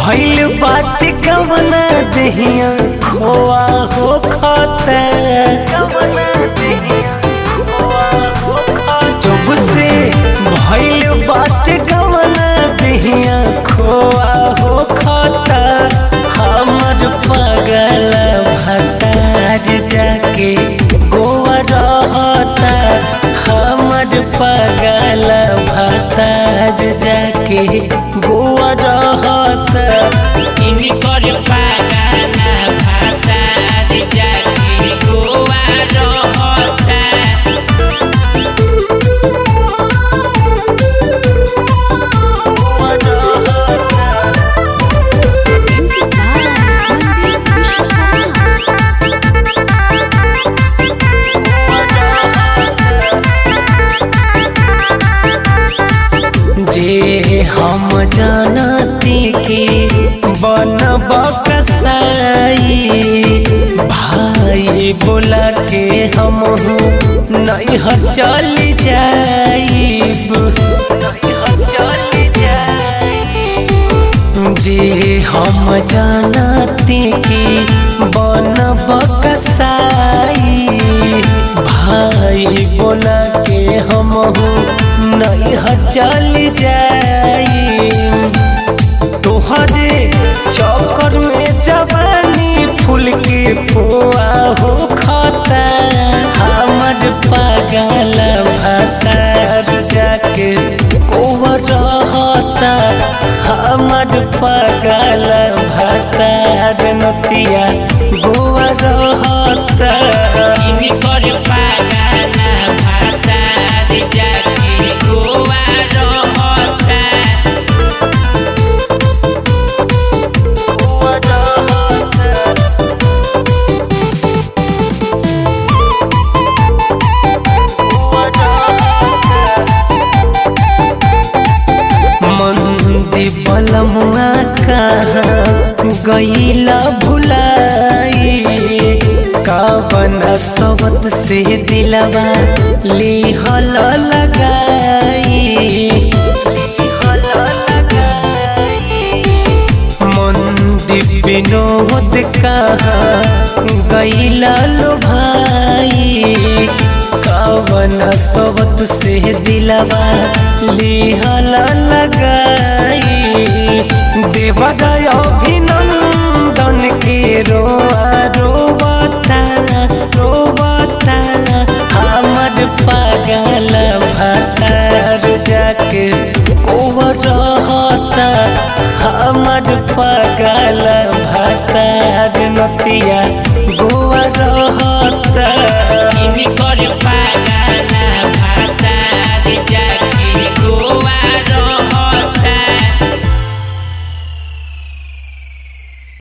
भइल बात कवना दहिया खोआ हो खता जब से भइल बात कवना दहिया खोआ हो खता हमर पगल भतार जाके गोवा रहता हमर पगल भतार जाके गोवा रहता इनकर पागाना भाता जाके गोवा रहता Music by Mandeep Vishwakarma. जे हम जानती कि बनब कसाई भाई बोला के हम नहीं चल जाइब जे हम जानती कि बनब कसाई भाई बोला के हम नहीं चल जाई तोहरे चक्कर में जवानी फूल के पुआ हो खाता हमर पागल भतार जाके कोवर रहता हमर पागल भतार नतिया गोवा रहता इनकर पागाना भाता जाके गोवा रहता मंदी बलमुआ कहाँ गईला भुलाई कावन सबत से दिलवा लिहल लगाई मंदी विनोद कहाँ गईला लो भाई कवन सबत से दिलवा लिहल लगाई देवदय अभिनंदन के रोआ रोबता रोबता हमर पागल भतार जाके कोवर रहता हमर पागल भतार नतिया गोवा रहता